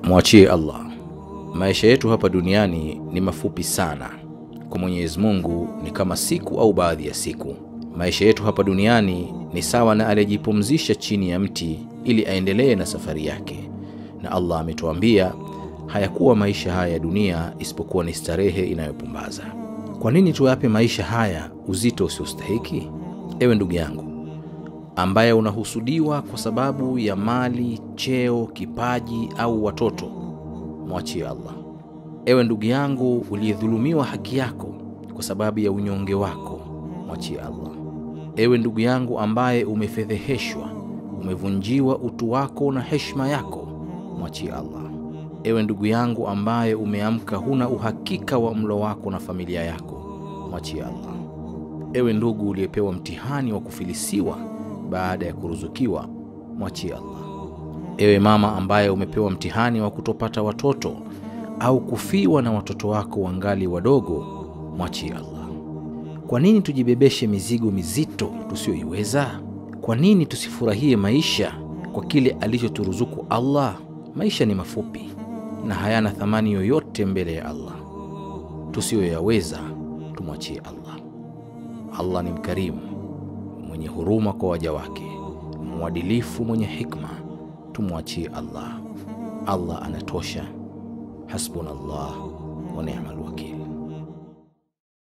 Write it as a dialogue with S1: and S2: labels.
S1: Mwachie Allah. Maisha yetu hapa duniani ni mafupi sana. Kwa Mwenyezi Mungu ni kama siku au baadhi ya siku. Maisha yetu hapa duniani ni sawa na aliyejipumzisha chini ya mti ili aendelee na safari yake, na Allah ametuambia hayakuwa maisha haya ya dunia isipokuwa ni starehe inayopumbaza. Kwa nini tuyape maisha haya uzito usiostahiki? Ewe ndugu yangu ambaye unahusudiwa kwa sababu ya mali, cheo, kipaji au watoto, mwachie Allah. Ewe ndugu yangu uliyedhulumiwa haki yako kwa sababu ya unyonge wako, mwachie Allah. Ewe ndugu yangu ambaye umefedheheshwa, umevunjiwa utu wako na heshima yako, mwachie Allah. Ewe ndugu yangu ambaye umeamka huna uhakika wa mlo wako na familia yako, mwachie Allah. Ewe ndugu uliyepewa mtihani wa kufilisiwa baada ya kuruzukiwa, mwachie Allah. Ewe mama ambaye umepewa mtihani wa kutopata watoto au kufiwa na watoto wako wangali wadogo, mwachie Allah. Kwa nini tujibebeshe mizigo mizito tusiyoiweza? Kwa nini tusifurahie maisha kwa kile alichoturuzuku Allah? Maisha ni mafupi na hayana thamani yoyote mbele ya Allah. Tusiyoyaweza tumwachie Allah. Allah ni mkarimu, mwenye huruma kwa waja wake, mwadilifu, mwenye hikma. Tumwachie Allah. Allah anatosha. Hasbunallah wa ni'mal wakil.